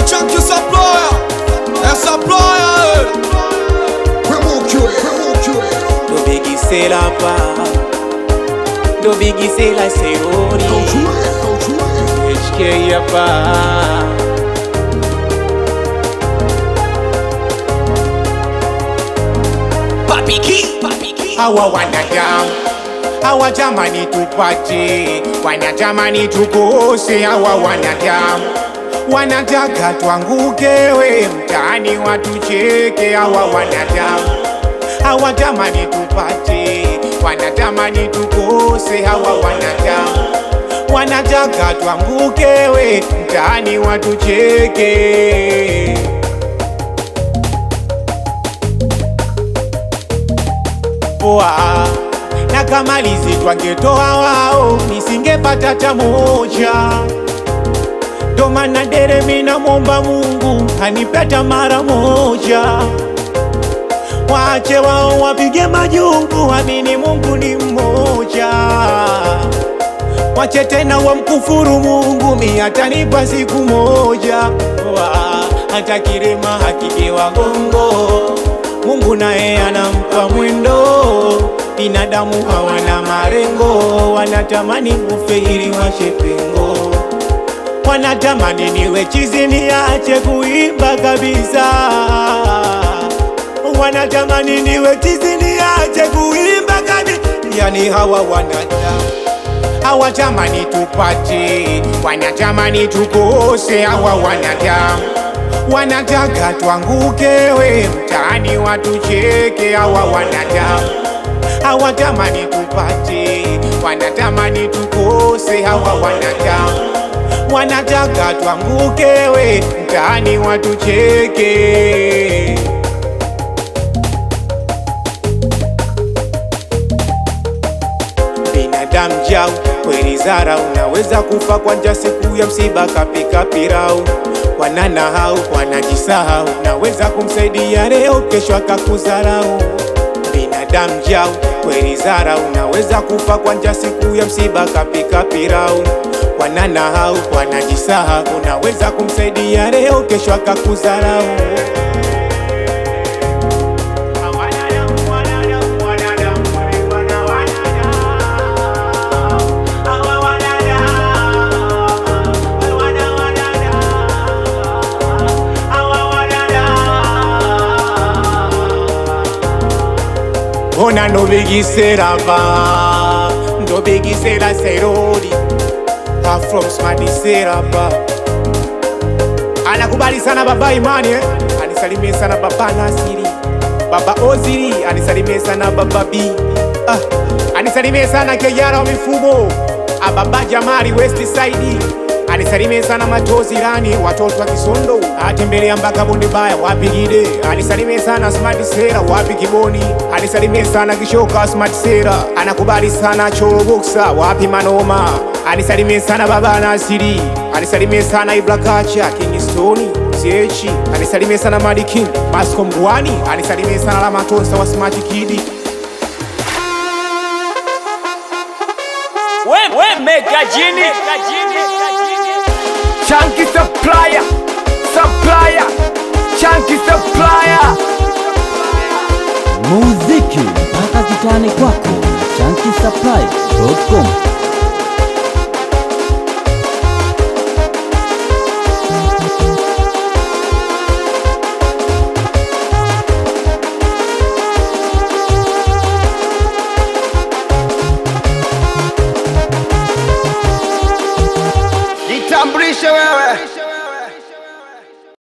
Chunky supplier, a supplier. ndobigisela pa ndobigisela serori hk yapa hawa wanadamu hawatamani tupate wanatamani tukose hawa wanadamu wanataka twangukewe mtaani watucheke hawa wanadamu hawatamani tupate wanatamani tukose hawa wanadamu wanataka twangukewe mtaani watucheke poa na kama lizi twangetoa wao nisingepata ta moja ndo maana dere mina momba Mungu anipeta mara moja wache wao wapige majungu, amini Mungu ni mmoja. Wache tena wamkufuru Mungu, mi atanipa siku moja. Wa, hata kirema hakigewa gongo, Mungu naye anampa mwendo. Binadamu hawana marengo, wanatamani kufe ili washe pengo wanatamani niwe chizi niache kuimba kabisa wanatamani niwe chizi niache kuimba kabisa yani hawa wanadamu hawatamani tupate wanatamani tukose hawa wanadamu wanataka twangukewe mtaani watucheke hawa wanadamu hawatamani tupate wanatamani tukose hawa wanadamu wanataka twangukewe mtaani watucheke binadamu jau kweli zara unaweza kufa kwa njaa siku ya msiba kapika pirau wanana hau wanajisahau naweza kumsaidia leo kesho akakuzarau binadamu jau kweli zara unaweza kufa kwa njaa siku ya msiba kapika pirau wanana hau wanajisahau unaweza kumsaidia leo kesho akakuzarau ona ndobigisera ba ndobigisera serori Ha from smadisera ba anakubali sana baba imani eh? anisalimie sana baba nasiri baba oziri anisalimie sana baba b ah, anisalimie sana kejara wa mifumo ah, baba jamari west side anisalimie sana matozi rani watoto wa kisondo atembelea mpaka bonde baya wapi gide anisalimie sana smart sera wapi kiboni anisalimie sana kishoka smart sera anakubali sana choro boxa wapi manoma anisalimie sana baba nasiri anisalimie sana iblakacha kingstoni zechi anisalimie sana madikin masko mgwani anisalimie sana lamatonsa wa smart kidi We, we mega jini Chunky supplier, supplier, chunky supplier. muziki mpaka kitani kwako na chankisupply.com Jitambulishe wewe.